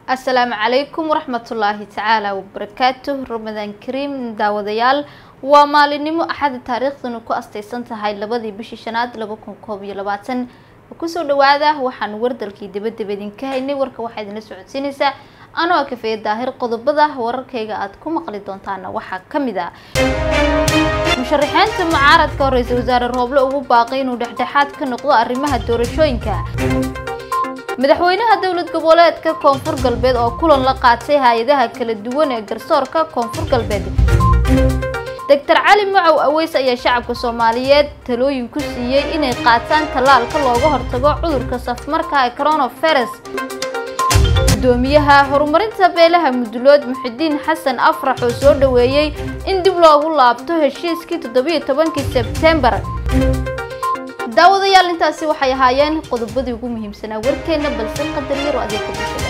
asalaamu calaykum waraxmatullaahi tacaala wabarakaatuh ramadaan kariim daawadayaal waa maalinimo axada taariikhduna ku astaysan tahay labadii bishii shanaad laba kun koob iyo labaatan kusoo dhawaada waxaan wardalkii dabadaba idinka haynay warka waxaa idinla socodsiinaysaa anoo kafeeye daahir qodobada wararkayga aad ku maqli doontaana waxaa kamid ah musharaxiinta mucaaradka oo ra-iisul wasaare rooble ugu baaqay inuu dhexdhexaad ka noqdo arrimaha doorashooyinka madaxweynaha dowlad goboleedka koonfur galbeed oo kulan la qaatay hay-adaha kala duwan ee garsoorka koonfur galbeed doctor cali macow aweys ayaa shacabka soomaaliyeed talooyin ku siiyey inay qaataan tallaalka looga hortago cudurka safmarka ee coronavirus gudoomiyaha horumarinta beelaha mudulood muxidiin xasan afrax oo soo dhaweeyey in dib loogu laabto heshiiskii toddobiyo tobankii sebtembar daawadayaal intaasi waxay ahaayeen qodobadii ugu muhiimsanaa warkeena balse qadar yaro adeega bulshada